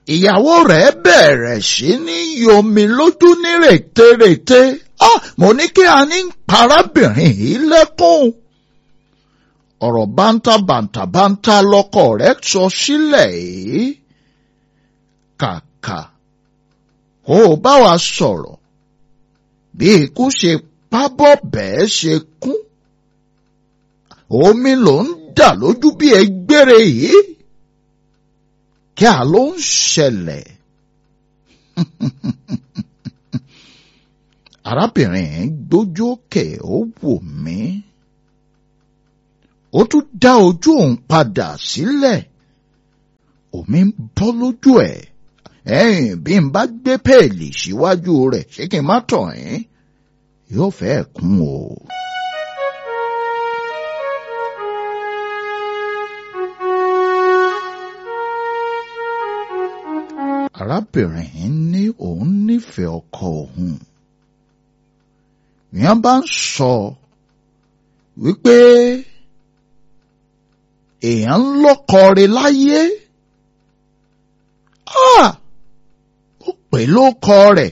ìyàwó rẹ̀ bẹ̀rẹ̀ sí ní yomi lójú ní rètérètè ah mo ní kí a ní parábìnrin yìí lẹ́kùn ọ̀rọ̀ bántabàntabànta lọ́kọ rẹ̀ sọ sílẹ̀ yìí kàkà ó bá wa sọ̀rọ̀ bí ikú ṣe pábọ̀ bẹ́ẹ̀ ṣe kún omi ló ń dà lójú bí ẹgbẹ́rẹ́ yìí kí a ló ń ṣẹlẹ̀ arábìnrin gbójú òkè ó wò mí ó tún dá ojú òun padà sílẹ̀ omi ń bọ́ lójú ẹ̀ ẹ̀yìn bí n bá gbé pẹ́ẹ́lì síwájú rẹ̀ ṣé kí n má tọ̀ ẹ́ yóò fẹ́ kún o. arábìnrin ní òun nífẹ̀ẹ́ ọkọ òun ìyẹn bá ń sọ wípé èèyàn ń lọ́kọ rẹ̀ láyé ó pè lóko rẹ̀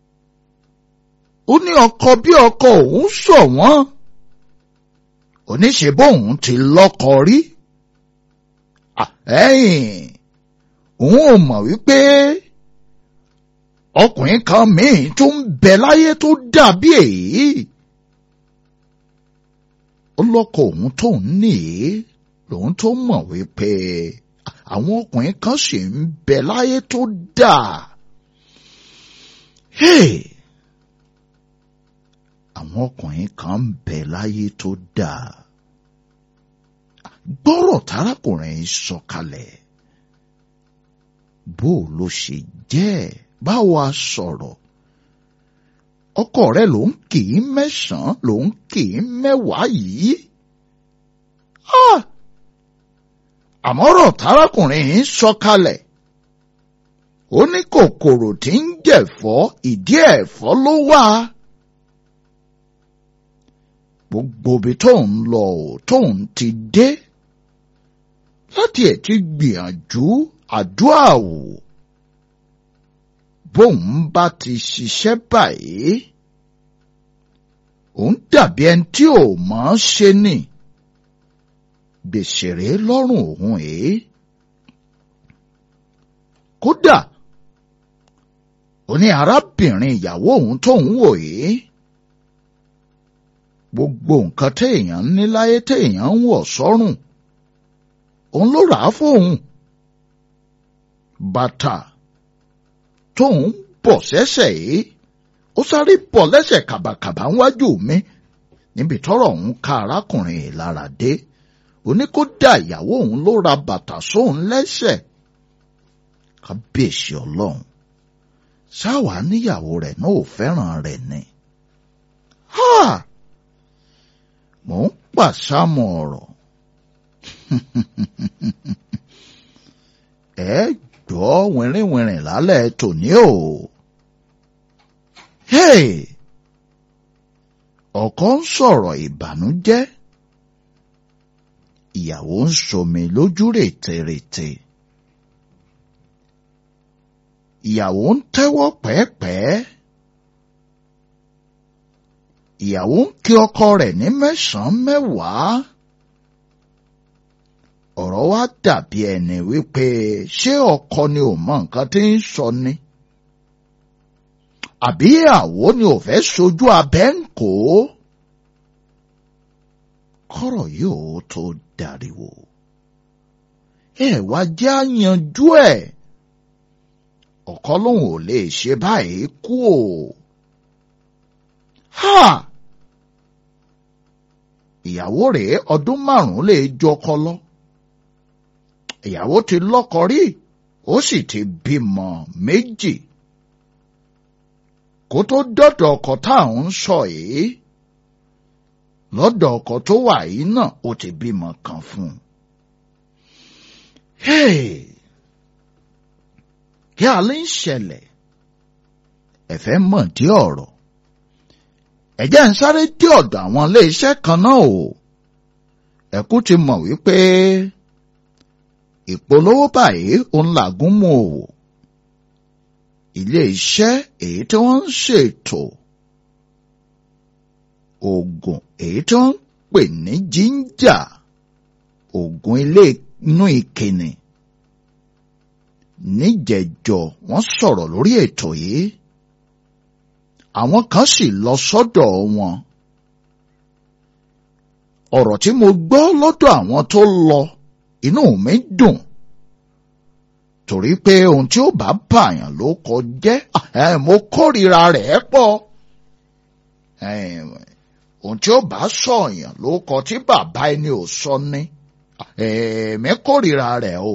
ó ní ọkọ bí ọkọ òun sọ wọ́n oníṣe bóun ti lọ́kọ rí ẹ̀yìn òun ò mọ̀ wípé ọkùnrin kan míì tó ń bẹ láyé tó dàbí èyí ó lọ́kọ òun tó ń nìyí lòun tó mọ̀ wípé àwọn ọkùnrin kan sì ń bẹ láyé tó dà. àwọn ọkùnrin kan ń bẹ láyé tó dà. gbọ́rọ̀ tárákùnrin sọ̀kalẹ̀ bó ló ṣe jẹ́ báwo a sọ̀rọ̀ ọkọ rẹ ló ń kì í mẹ́sàn-án ló ń kì í mẹ́wàá yìí. àmọ́rọ̀ tárákùnrin yìí sọ̀kalẹ̀ ó ní kòkòrò tí ń jẹ̀fọ́ ìdí ẹ̀fọ́ ló wà. gbogbo ibi tó ń lọ ò tó ń ti dé láti ẹ̀ ti gbìyànjú àdúrà wò bóun bá ti ṣiṣẹ́ báyìí òun dàbí ẹni tí ò mọ̀ ọ́n ṣe ni gbèsè rèé lọ́rùn òun èé kódà ó ní arábìnrin ìyàwó òun tóun wò yìí gbogbo nǹkan téèyàn ní láyé téèyàn ń wọ̀ sọ́rùn òun ló rà á fóun bàtà tóun bọ̀ sẹ́sẹ̀ yìí ó sáré bọ̀ lẹ́sẹ̀ kàbàkàbà ńwájú mi níbi tọ́rọ̀ òun ká arákùnrin yìí lára dé oníkódà ìyàwó òun ló ra bàtà sóun lẹ́sẹ̀ kábíyèsí ọlọ́run ṣáwa níyàwó rẹ̀ náà ò fẹ́ràn rẹ̀ ni. mò ń pàṣámọ̀ ọ̀rọ̀ ẹ gbọ́ wìnrìnwìnrìn lálẹ́ tòní o. ọkọ ń sọ̀rọ̀ ìbànújẹ́ ìyàwó ń somi lójú rètèrètè ìyàwó ń tẹ́wọ́ pẹ́ẹ́pẹ́ẹ́ ìyàwó ń kí ọkọ rẹ̀ ní mẹ́sàn-án mẹ́wàá ọ̀rọ̀ wa dàbí ẹni wípé ṣé ọkọ ni ò mọ nǹkan tí ń sọ ni àbí ìyàwó ni ò fẹ́ sojú abẹ́ ń kó kọ́rọ̀ yóò tó dariwo ẹ wá jẹ́ àyànjú ẹ̀ ọkọ lòun ò lè ṣe báyìí kú o ha ìyàwó rèé ọdún márùn-ún lè jọkọ lọ ìyàwó ti lọ́kọ rí ó sì ti bímọ méjì kó tó dọ́dọ̀ ọkọ tá à ń sọ yìí lọ́dọ̀ ọkọ tó wà yìí náà ó ti bímọ kan fún un. kí alẹ́ ń ṣẹlẹ̀ ẹ̀fẹ́ mọ̀ dí ọ̀rọ̀ ẹ̀jẹ̀ ń sáré dé ọ̀dọ̀ àwọn iléeṣẹ́ kan náà o ẹ̀kú ti mọ̀ wípé ìpolówó báyìí òun làgún mú òwò ilé iṣẹ́ èyí tí wọ́n ń ṣètò oògùn èyí tí wọ́n ń pè ní jíńjà oògùn ilé inú ìkíni níjẹjọ wọ́n sọ̀rọ̀ lórí ètò yìí àwọn kan sì lọ sọ́dọ̀ wọn ọ̀rọ̀ tí mo gbọ́ lọ́dọ̀ àwọn tó lọ inú mi dùn torí pé ohun tí ó bá bàyàn ló kọ jẹ́ mo kórìíra rẹ̀ pọ̀ ohun tí ó bá sọ̀yàn ló kọ tí bàbá ẹni ò sọ ní èmi kórìíra rẹ̀ o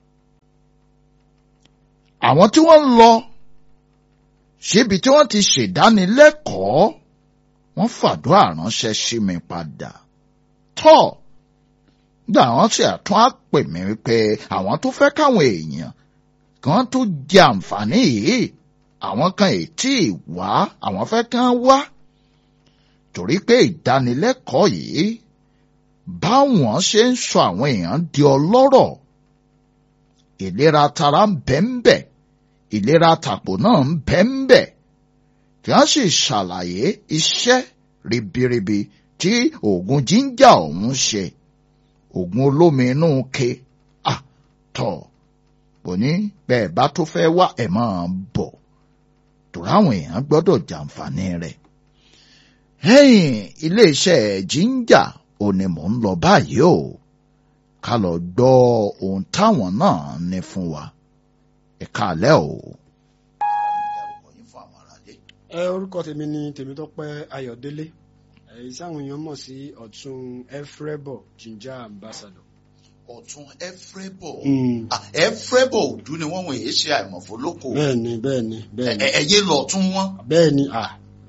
àwọn tí wọ́n lọ síbi tí wọ́n ti ṣèdánilẹ́kọ̀ọ́ wọ́n fàdúrà ránṣẹ́ sí mi padà tọ́ gbà wọ́n sì àtún á pè mí wípé àwọn tó fẹ́ káwọn èèyàn kan tó jẹ àǹfààní yìí àwọn kan ì tí ì wá àwọn fẹ́ kán wá torí pé ìdánilẹ́kọ̀ọ́ yìí báwọn ṣe ń sọ àwọn èèyàn di ọlọ́rọ̀ ìlera tara ń bẹ ń bẹ ìlera tàpò náà ń bẹ ń bẹ kí wọ́n sì ṣàlàyé iṣẹ́ ribiribi tí oògùn jíńjà ọ̀hún ṣe oògùn olómi inú ke àtọ̀ bò ní bẹ́ẹ̀ bá tó fẹ́ wá ẹ̀ máa bọ̀ tòrá àwọn èèyàn gbọ́dọ̀ jàǹfààní rẹ̀. ẹ̀yìn iléeṣẹ́ jíńjà ò ní mò ń lọ báyìí o ká lọ gbọ́ ohun táwọn náà ní fún wa ẹ̀ka àlẹ́ o. ẹ orúkọ tèmi ni Tèmítọ́pẹ́ Ayọ̀délé èyí sáwọn èèyàn mọ̀ sí ọ̀tún ẹfrẹ́bọ̀ ginger ambassador. ọ̀tún ẹfrẹ́bọ̀ ẹfrẹ́bọ̀ òdú ni wọ́n wọ̀ èyí ṣe àìmọ̀fó lóko. bẹ́ẹ̀ni bẹ́ẹ̀ni bẹ́ẹ̀ni. ẹyẹ lọ̀tún wọn. bẹ́ẹ̀ni à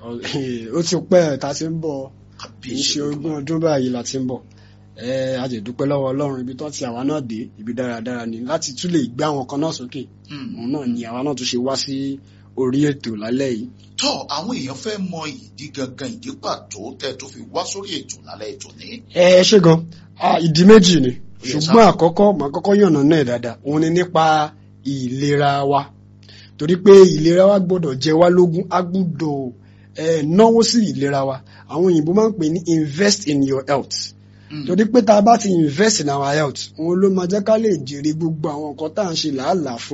ó ti pẹ́ ta ti ń bọ̀ kì í ṣe ogún ọdún báyìí la ti ń bọ̀ ẹ a jẹ́ dúpẹ́ lọ́wọ́ Ọlọ́run ibi tó ti àwa náà dé ibi dáradára ni láti tún lè gbé àwọn kan náà sókè òun náà ni àwa náà tún ṣe wá sí orí ètò lálẹ́ yìí. tọ́ àwọn èèyàn fẹ́ mọ ìdí gangan ìdí pàtó tẹ́ tó fi wá sórí ètò lálẹ́ ètò ní. ẹ ṣe gan ìdí méjì ni ṣùgbọ́n àkọ́kọ́ màá kọ́kọ́ yànnà náà dáadáa òun ni nípa ìlera wa torí pé ìlera wa gbọ́dọ̀ jẹ wá lógún a gbọ́dọ̀ náwó sí ìlera wa àwọn òyìnbó máa ń pè ní invest in your health torí pé tá a bá ti invest in our health òun ló máa jẹ́ ká lè jèrè gbogbo àwọn nǹkan tá à ń ṣe làálàá fún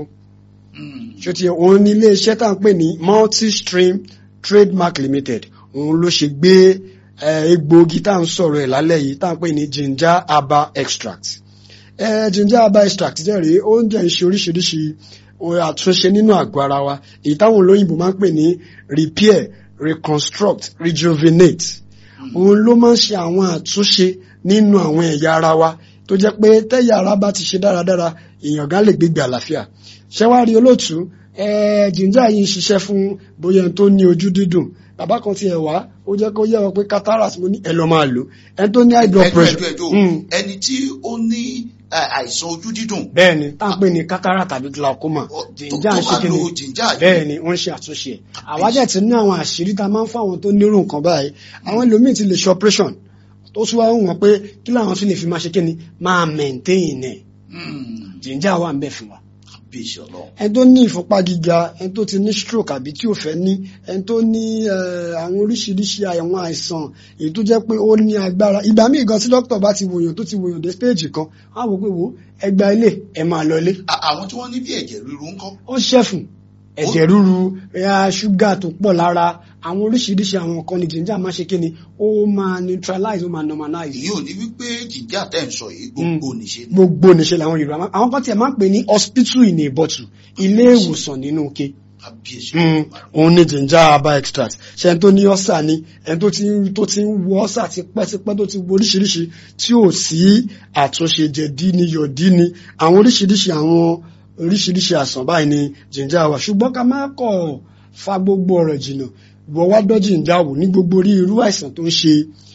ṣé ti òun ní iléeṣẹ́ tá à ń pè ní multi-stream trademark limited òun ló ṣe gbé egbòogi tá à ń sọ̀rọ̀ ẹ̀ lálẹ́ yìí tá à ń pè ní ginger herbal extract ginger herbal extract jẹ́ rèé oúnjẹ ń ṣe oríṣiríṣi àtúnṣe nínú àgọ́ ara wa èyí táwọn olóyìnbó máa ń pè ní repair reconstruct rejuvenate òun ló máa ń ṣe àwọn àtúnṣe nínú àwọn ẹ̀yà ara wa tó jẹ́ pé tẹ́yà ara bá ti ṣe dáradára èèyàn gan lè gbégbé àlàáfíà ṣẹ́wárí olóòtú jìnjà yìí ń ṣiṣẹ́ fún bóyá ẹni tó ní ojú dídùn bàbá kan ti ẹ̀ wá ó jẹ́ kó yẹ wọn pé cataract mo ní ẹ lọ máa lò ẹni tó ní high blood pressure. ẹni tí ó ní àìsàn ojú dídùn. bẹ́ẹ̀ni tá à ń pè ní cataract tàbí glaucoma jìnjà ń ṣe kí ni bẹ́ẹ̀ni wọ́n ń ṣe àtúnṣe ẹ̀ àwájẹ́ ti ní àwọn àṣírí tá a máa ń fún àwọn tó nírú nǹkan báyìí àwọn ẹlòmíì ti lè ṣe operation tó tún wá wọn pé kí làwọn tún lè fi máa ṣe kí ni máa maintain ẹ̀ jìnjà wà ń bẹ̀ fún wa ẹni tó ní ìfúnpá gíga ẹni tó ti ní stroke àbí tí ò fẹ́ ní ẹni tó ní àwọn oríṣiríṣi àwọn àìsàn èyí tó jẹ́ pé ó ní agbára ìgbà míì gan tí dókítà bá ti wòyàn tó ti wòyàn dé stage kan á wò pé wò ẹgbà ilé ẹ máa lọ ilé. àwọn tí wọ́n ní bí ẹ̀jẹ̀ ríru ńkọ́. ó ṣẹ̀fùn ẹ̀jẹ̀ ríru ṣúgà tó pọ̀ lára àwọn oríṣiríṣi àwọn nǹkan ni ginger máa ṣe kí ni ó máa neutralize ó máa normalize. èyí ò ní wípé ginger tẹ̀ ń sọ yìí gbogbo níṣe. gbogbo níṣe làwọn yorùbá máa àwọn kan tiẹ̀ máa ń pè ní hospital in a bottle ilé ìwòsàn nínú ike. òun ni ginger herbal extract ṣe ẹni tó ní ọ́sà ni ẹni tó ti tó ti ń wo ọ́sà tipẹ́tipẹ́ tó ti wo oríṣiríṣi tí ò sí àtúnṣe jẹ̀dí ni yọ̀dí ni àwọn oríṣiríṣi àwọn oríṣiríṣi àsàn báyìí ni ginger wà ṣùgbọ́n ká má kọ̀ fa gbogbo ọ̀rọ̀ jìnnà ìwọ wá dọ́jì ń jáwò ní gbogbo orí irú àìsàn tó ń ṣe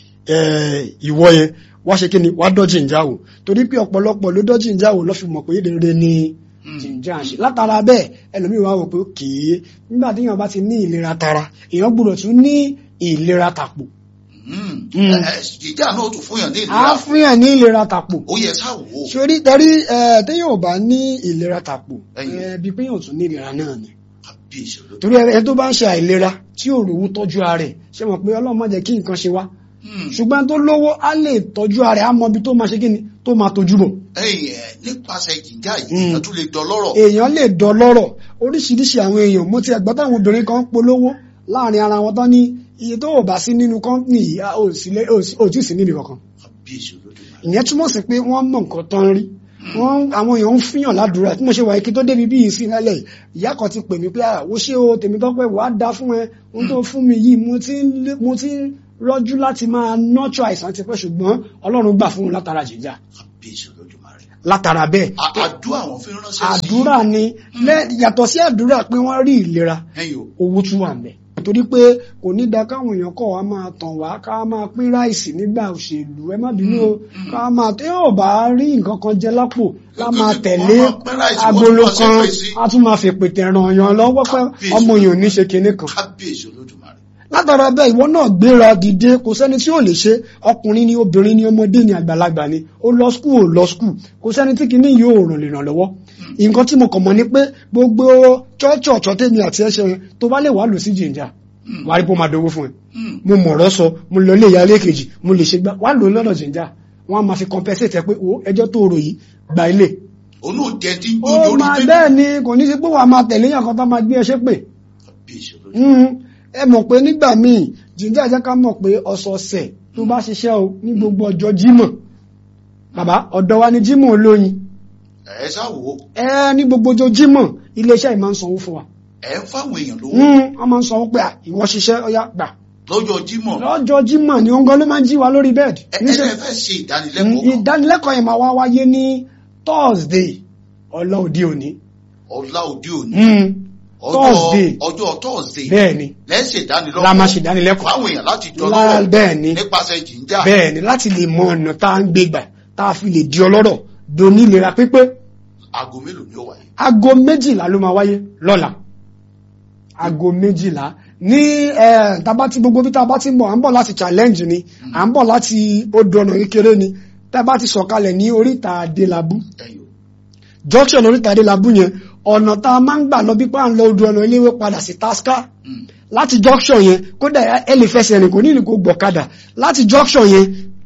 ìwọ yẹn wá ṣe kí ni wá dọ́jì ń jáwò torí pé ọ̀pọ̀lọpọ̀ ló dọ́jì ń jáwò lọ́ fi mọ̀ pé rere ni jìnjà ń ṣe látara bẹ́ẹ̀ ẹlòmíì wá wò pé kìí nígbà tí èèyàn bá ti ní ìlera tara èèyàn gbọ́dọ̀ tún ní ìlera tàpò. jìjà náà tún fún yàn ní ìlera. a fún yàn ní ìlera tàpò. ó yẹ sá wò ó. sórí tẹ̀rí téèyàn ò bá ní ìlera tàpò bí pé yàn tún ní ìlera náà ni kábíyèsí olódùmarè. torí ẹni tó bá ń ṣe àìlera tí ò rówó tọ́jú ara ẹ̀ ṣe mọ̀ pé ọlọ́run má jẹ́ kí nǹkan ṣe wá Hmm. ṣùgbọ́n tó lówó á lè tọ́jú ara ẹ̀ á mọ ibi tó máa ṣe kí ni tó máa tọ́jú bọ̀ ẹ̀yin ẹ̀ nípasẹ̀ jìjà yìí Hmm. èèyàn tún lè dọlọ́rọ̀. èèyàn lè dọlọ́rọ̀ oríṣiríṣi àwọn èèyàn mo ti ẹ̀gbọ́n táwọn obìnrin kan ń polówó láàrin ara wọn tán ní iye tó ò bá sí nínú kọ́ńpìnì yìí a ò sí lé- ò sí- ò tí ì sí níbi kankan kábíyèsí olódùmarè. ìyẹn túmọ̀ sí pé wọ́n mọ̀ nǹkan tán rí wọ́n àwọn èèyàn ń fihàn ládùúrà tí mo ṣe wà kí tó débi bí yìí sí lálẹ́ yìí ìyá kan ti pè mí pé àwọ̀ ṣé o tèmi tọ́pẹ́ wàá da fún ẹ ohun tó fún mi yìí mo ti ń lé- mo ti ń rọ́jú láti máa nọ́ọ̀tù àìsàn ti pẹ́ ṣùgbọ́n ọlọ́run gbà fún un látara jìjà kábíyèsí olódùmarè. látara bẹ́ẹ̀ A- àdúrà àwọn fi ránṣẹ́ sí. àdúrà ni lẹ́- yàtọ̀ sí àdúrà pé wọ́n rí ìlera ẹ̀yin o. owó tún wà mẹ́ torí pé kò ní da káwọn èèyàn kọ̀ wá máa tàn wá ká máa pín ráìsì nígbà òṣèlú ẹ má bínú o ká máa tí yóò bá rí nǹkan kan jẹ lápò ká máa tẹ̀lé Wọ́n máa pín ráìsì, wọ́n agolo tún máa kan ṣépè sí. a tún máa fèpè tẹ̀ràn yàn lọ́wọ́ pé Kábíyèsí. ọmọ èèyàn ò ní ṣe kinní kan kábíyèsí olódùmarè. látara bẹ́ẹ̀ ìwọ náà gbéra dìde kò sẹ́ni tí ò lè ṣe ọkùnrin ni obìnrin ni ọmọdé ni àgbàlagbà ni ó lọ skul ò lọ skul kò sẹ́ni tí kìíní yóò ràn lè ràn lọ́wọ́ nǹkan tí mo kàn mọ̀ ni pé gbogbo chọ́ọ̀chì ọ̀chọ́ tèmi àti ẹ̀ṣẹ̀ yẹn tó bá lè wà lò sí jìnjà wà á rí pé ó máa dowó fún ẹ Hmm. mo mọ̀rọ̀ sọ mo lọ ilé ìyá ilé kejì mo lè ṣe gbá wà lò lọ́dọ̀ jìnjà wọ́n á máa fi compensate ẹ pé o ẹjọ́ tó rò yìí gba ilé òun ò jẹ́ tí ń ó gbó lórí máa bẹ́ẹ̀. bẹ́ẹ̀ ni kò ní sí pé wàá máa tẹ̀lé yàn kan tó máa gbé ẹ ṣépè kábíyèsí olódùmarè. Mm, ẹ mọ̀ pé nígbà míì jíjẹ́ jẹ́ ká mọ̀ pé ọ̀sọ̀ọ̀sẹ̀ tó bá ṣiṣẹ́ o ní gbogbo ọjọ́ jímọ̀ bàbá ọ̀dọ̀ wa ni jímọ̀ olóyin ẹ ṣáwo ẹ ní gbogbo ọjọ́ jímọ̀ iléeṣẹ́ yìí máa ń sanwó fún wa ẹ ń fáwọn èèyàn lówó Mm, wọ́n máa ń sanwó pé à, ìwọ ṣiṣẹ́ ọyá gbà lọ́jọ́ jímọ̀ lọ́jọ́ jímọ̀ ni òun gan ló máa ń jí wa lórí bẹ́ẹ̀dì ẹ ẹ níṣẹ́ ẹ fẹ́ ṣe ìdánilẹ́kọ̀ọ́ kan ìdánilẹ́kọ̀ọ́ yẹn máa wá wáyé ní Thursday ọlọ́ òde òní ọ̀la òde òní Mm, ọjọ́ Thursday. ọjọ́ Thursday bẹ́ẹ̀ ni lẹ́sẹ̀ ìdánilọ́kọ̀ la máa ṣe ìdánilẹ́kọ̀ọ́ fáwọn èèyàn láti Lá- dọ́lọ́rọ̀ bẹ́ẹ̀ ni nípasẹ̀ jìnjà bẹ́ẹ̀ ni láti lè mọ ọ̀nà tá à ń gbé gbà tá a fi lè di ọlọ́rọ̀ doni ìlera pípé aago mélòó ni ó wáyé aago méjìlá ló máa wáyé lọ́la aago méjìlá ní ẹ̀ tábà tí gbogbo bí tábà tí ń bọ̀ à ń bọ̀ láti challenge ni à ń bọ̀ láti odò ọ̀nà kékeré ni tábà ti sọ̀kalẹ̀ ní oríta adélábù ẹ̀yọ́ junction oríta adélábù yẹn ọ̀nà tá a máa ń gbà lọ bí pa à ń lọ odò ọ̀nà iléèwé padà sí tasca Hmm. láti junction yẹn kódà ẹ lè fẹsẹ̀ rìn kò ní ìlú kò gbọ̀kadà láti junction yẹn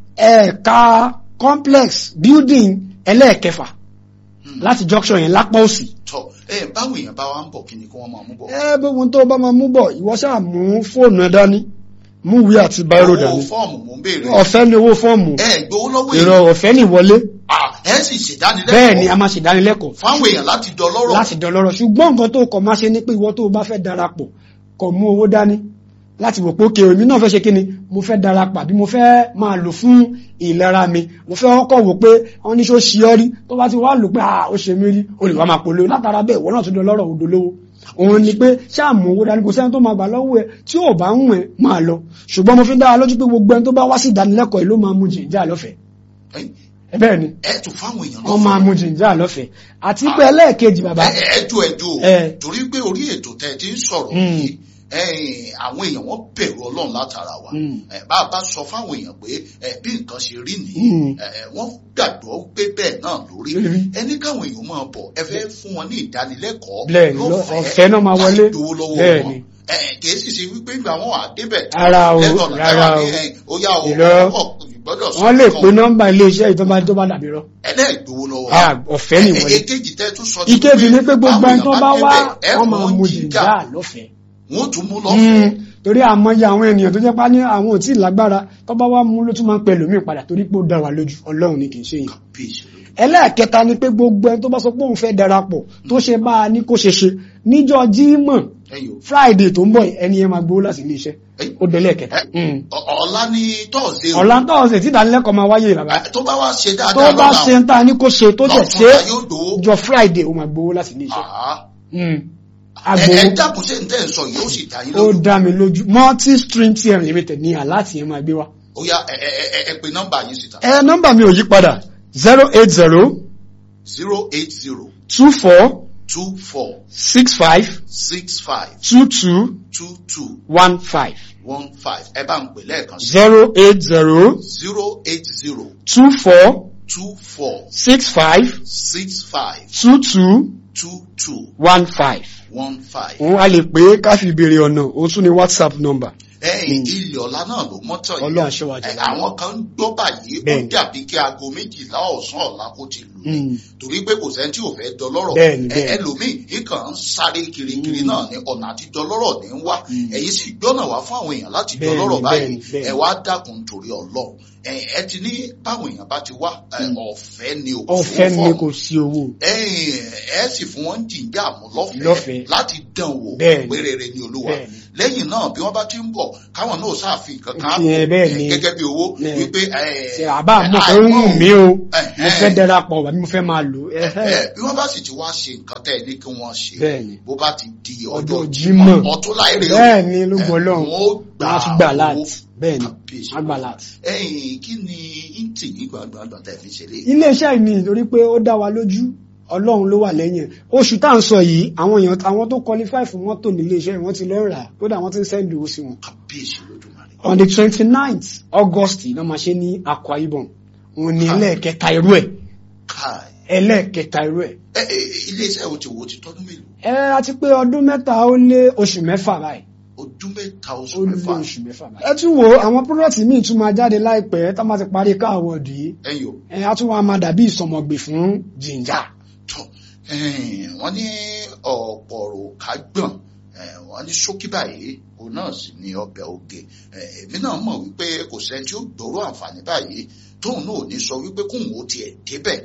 ẹ̀ka complex building ẹlẹ́ẹ̀kẹfà láti junction yẹn lápá òsì tọ ẹ báwọn èèyàn bá wa ń bọ̀ kí ni kí wọ́n máa mú bọ̀ ẹ bí wọn tó bá máa mú bọ̀ ìwọ ṣáà mú fóònù ẹ dání mú ìwé àti báírò owó dání fọ́ọ̀mù mò ń béèrè ọ̀fẹ́ ni owó fọ́ọ̀mù ẹ gbowó lọ́wọ́ èrò èèyàn ọ̀fẹ́ ni ìwọlé Ah, ẹ sì ṣèdánilẹ́kọ̀ọ́ bẹ́ẹ̀ ni a máa ṣèdánilẹ́kọ̀ọ́ fáwọn èèyàn láti dọ́lọ́rọ̀ láti dọlọ́rọ̀ ṣùgbọ́n nǹkan tó kọ̀ máa ṣe ní pé ìwọ tó bá fẹ́ darapọ̀ kọ̀ mú owó dání láti wò pé òkè èmi náà fẹ́ ṣe kíni mo fẹ́ darapọ̀ àbí mo fẹ́ máa lò fún ìlera mi mo fẹ́ kọ́kọ́ wò pé wọ́n ní ṣó ṣe ọ́ rí tó bá ti wá lò pé ah ó ṣe mí rí o lè wá máa polówó látara bẹ́ẹ̀ ìwọ náà tún dọlọ́rọ̀ odò lówó òun ni pé ṣáà mú owó dání kò sẹ́ni tó máa gbà lọ́wọ́ ẹ tí ò bá ń wẹ̀ máa lọ ṣùgbọ́n mo fi ń dára lójú pé gbogbo ẹni tó bá wá sí ìdánilẹ́kọ̀ọ́ yìí ló máa mú jìnjà lọ́fẹ̀ẹ́ Ẹ̀yin, ẹ bẹ́ẹ̀ ni ẹ tún fáwọn èèyàn wọ́n máa mú jìnjà lọ́fẹ̀ẹ́ àti pé ẹlẹ́ẹ̀kejì bàbá ẹjọ ẹjọ Ẹ. torí pé orí ètò tẹ ti ń sọ̀rọ̀ Mm. yìí ẹ̀yin, àwọn èèyàn wọ́n bẹ̀rù Ọlọ́run látara wa Mm. ẹ, bá a bá sọ fáwọn èèyàn pé ẹ, bí nǹkan ṣe rí nìyí Mm. ẹ, ẹ, wọ́n gbàgbọ́ pé bẹ́ẹ̀ náà lórí Lórí. ẹni káwọn èèyàn máa bọ̀ ẹ fẹ́ fún wọn ní ìdánilẹ́kọ̀ọ́ Bẹ́ẹ̀ ni, lọ- ọ̀fẹ́ náà máa wọlé. láì dówó lọ́wọ́ Bẹ́ẹ̀ wọn ni. ẹ, kì í sì ṣe wípé ìgbà wọn wà débẹ̀ Rárá o, lẹ́nu ọ̀nà rárá táwa o. ní, ẹ, ó yá o Irọ́. ọkọ̀ ìgbọ́dọ̀ sọ wọ́n lè nǹkan. pe nọ́mbà iléeṣẹ́ ìjọba tó bá dàbí rọ. ẹlẹ́ẹ̀dówó lọ́wọ́ Ah, ọ̀fẹ́ ni wọlé. èkejì tẹ́ tún sọ ìkejì ni pé gbogbo ẹni tó bá wá ẹ wọ́n máa fún mú jìjà jìjà lọ́fẹ̀ẹ́. wọ́n tún mú lọ́fẹ̀ẹ́ torí àmọye àwọn ènìyàn tó jẹ́ pá ní àwọn ò tí ì lágbára tó bá wá mú ló tún máa ń pẹ lómi padà torí pé ó dá wa lójú ọlọ́run ni kì í ṣe yìí. bí ìṣòro ẹlẹ́ẹ̀kẹta ni pé gbogbo ẹni tó bá sọ pé òun fẹ́ darapọ̀ tó ṣe bá a ní kó ṣe ṣe níjọ́ jímọ̀ ẹ̀yìn o friday tó ń bọ̀ yìí, ẹni yẹn máa gbowó láti ilé iṣẹ́ Ẹ- ó délẹ̀ kẹta. Ẹ- Ọ- ọ̀la ní tọ́ọ̀sì o ọ̀la tọ́ọ̀sẹ̀ tí ìdánilẹ́kọ̀ọ́ máa wáyé bàbá Ẹ, tó bá wá ṣe tó dáadáa bá lọ́la ṣe ń ta ní kó ṣe tó dẹ̀ ṣe lọ́túnla yóò gbowó jọ friday ó máa gbowó láti ilé iṣẹ́. Ah. Mm. ẹ ẹ agbowó dákun ṣe ń tẹ́ ń sọ yìí ó sì dá yín ó lójú dá mi lójú multi stream tm limited ní aláàtì yẹn máa gbé wá. ó yá ẹ ẹ ẹ ẹ pe nọ́mbà yín síta ẹ nọ́mbà mi ò yí padà zero eight zero zero eight zero two four two four six five six five two two two two one five one five ẹ bá ń pè lẹ́ẹ̀kan sí zero eight zero zero eight zero two four two four six five six five two two two two one five. one five. òun a lè pè é ká fi béèrè ọ̀nà òun tún ní whatsapp number. ẹ̀yìn ilẹ̀ ọ̀la náà ló mọ́tọ̀ yìí. Ọlọ́run ṣe wá jẹ́ Ẹ, lára. àwọn kan ń gbọ́ báyìí ó Bẹ́ẹ̀ni. dàbí kí aago méjìlá ọ̀sán ọ̀la kó ti lù ní Mm. torí pé kò sẹ́ni tí ò fẹ́ dọlọ́rọ̀ Bẹ́ẹ̀ni, Ẹ, bẹ́ẹ̀ni. ẹlòmíì ìkàn ń sáré kirikiri náà ní ọ̀nà àti dọlọ́rọ̀ ní ń wá Mm. ẹ̀yin sì gbọ́nà wá fún àwọn èèyàn láti Bẹ́ẹ̀ni, dọlọ́rọ̀ báyìí bẹ́ẹ̀ni, bẹ́ẹ̀ni. ẹ wá dákun torí Ọlọ́run ẹ ẹ ti ní báwọn èèyàn bá ti wá ẹ, ọ̀fẹ́ ni o ọ̀fẹ́ fún ni fọ́ọ̀mù kò sí owó. ẹ̀yin ẹ sì fún wọn jìnjà mú lọ́fẹ̀ẹ́ Lọ́fẹ̀ẹ́. láti dán wò Bẹ́ẹ̀ni. pé rere ni olúwa Bẹ́ẹ̀ni. lẹ́yìn náà bí wọ́n bá ti ń bọ̀ káwọn náà ṣàfihàn kankan Ti ẹ bẹ́ẹ̀ ni. gẹ́gẹ́ bí owó Ẹ. wípé ṣe àbá àmọ́ pé ń wù mí o mo fẹ́ darapọ̀ àbí mo fẹ́ máa lò ó. ẹ bí wọ́n bá sì ti wá ṣe nǹkan tẹ́ ẹ ní kí wọ́n ṣe Bẹ́ẹ̀ni. bó bá ti di ọjọ́ Ọjọ́ Jímọ̀. ọtún láìrè bẹ́ẹ̀ ni ló gbọ́ lọ́hùn wọ́n ó gbà wọ́n á tún gbà owó. láti bẹ́ẹ̀ ni Kábíyèsí. wọ́n á gbà láti. ẹ̀yin kí ni íntì yìí gbàgbọ́n tẹ́ fi ṣe lé iléeṣẹ́ yìí ni nítorí pé ó dá wa lójú ọlọ́run ló wà lẹ́yìn ẹ̀ oṣù tá à ń sọ yìí àwọn èèyàn àwọn tó qualify fún mọ́tò nílé iṣẹ́ wọ́n ti lọ rà á kódà wọ́n ti ń send owó sí wọn. kábíyèsí lódùmarè on the twenty ninth august náà máa ṣe ní Akwa Ibom òun ni ẹlẹ́ẹ̀kẹta irú ẹ̀ káì ẹlẹ́ẹ̀kẹta irú ẹ̀. ẹ ẹ iléeṣẹ́ wo ti wo ti tọ́dún mélòó ẹ a ti pé ọdún mẹ́ta ó lé oṣù mẹ́fà báyìí ọdún mẹ́ta ó oṣù lé mẹ́fà oṣù mẹ́fà báyìí. ẹ tún wo àwọn product míì tún máa jáde láìpẹ́ tá a máa ti parí ká àwọ̀dù yìí ẹ̀yin o ẹ á tún wá máa dàbí ìsọmọgbè fún jìnjà. tọ wọ́n ní ọ̀pọ̀ rò ká gbọ̀n eh, wọ́n ní ṣókí báyìí òun náà sì ní ọbẹ̀ oge Eh, èmi náà mọ̀ wípé kò sẹ́ni tí ó gbòòrò àǹfààní báyìí tóun náà ò ní sọ wípé kóun ó tiẹ̀ débẹ̀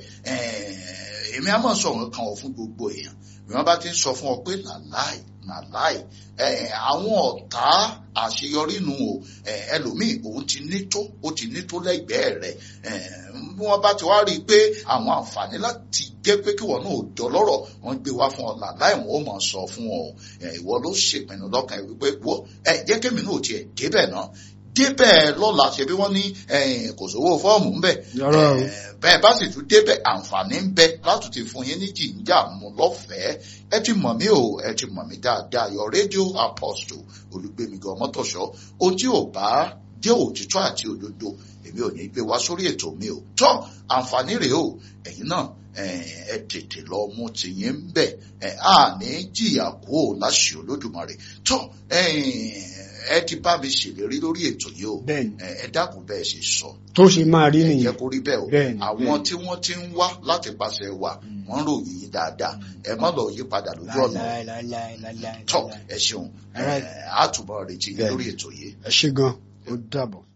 Eh, èmi á mọ̀ sọ̀rọ̀ kan ọ̀ fún gbogbo èèyàn bí wọ́n bá ti ń sọ fún ọ pé làláì làláì Eh, àwọn ọ̀tá àṣeyọrí nu o Eh, ẹlòmíì òun ti ní tó ó ti ní tó lẹ́gbẹ̀ẹ́ rẹ̀ Eh, bí wọ́n bá ti wá rí i pé àwọn àǹfààní láti jẹ́ pé kí wọ́n náà ò dọ́lọ́rọ̀ wọ́n gbé wá fún ọ làláì wọ́n ó mọ̀ sọ fún ọ Eh, ìwọ ló ṣèpinnu lọ́kàn ẹ̀ wípé wọ́ ẹ jẹ́ kémi náà tiẹ̀ débẹ̀ náà débẹ̀ lọ́la ṣe bí wọ́n ní eh, kò sówó fọ́ọ̀mù ńbẹ̀ Yọ̀rọ̀ o. Eh, bẹ́ẹ̀ bá sì tún débẹ̀ àǹfààní ń bẹ láti ti fún yín ní jìnjà mú lọ́fẹ̀ẹ́ ẹ ti mọ̀ mí o ẹ ti mọ̀ mí dáadáa yọ rédíò apostle olùgbèmígan mọ́tòṣọ́ ohun tí ò bá jẹ́ òtítọ́ àti òdodo èmi ò ní gbé wá sórí ètò mi o tọ́ àǹfààní rèé o ẹ̀yin náà eh, ẹ tètè lọ mú tìyín ń bẹ̀ ẹ á ní jìyà kú ò láṣẹ olódùmarè tọ́ ẹ ti bá mi ṣèlérí lórí ètò yìí o Bẹ́ẹ̀ni. ẹ ẹ dákun bẹ́ẹ̀ ṣe sọ tó ṣe máa rí ẹ jẹ́ nìyẹn kó rí bẹ́ẹ̀ o Bẹ́ẹ̀ni, àwọn bẹ́ẹ̀ni. tí wọ́n ti ń wá láti pàṣẹ wa wọ́n ń ròyìn yín dáadáa ẹ má lọ yí padà lójú ọ̀nà tọ́ ẹ ṣeun Alright. ẹ á túbọ̀ retí yín lórí ètò yìí. ẹ ṣe gan ó dàbọ̀.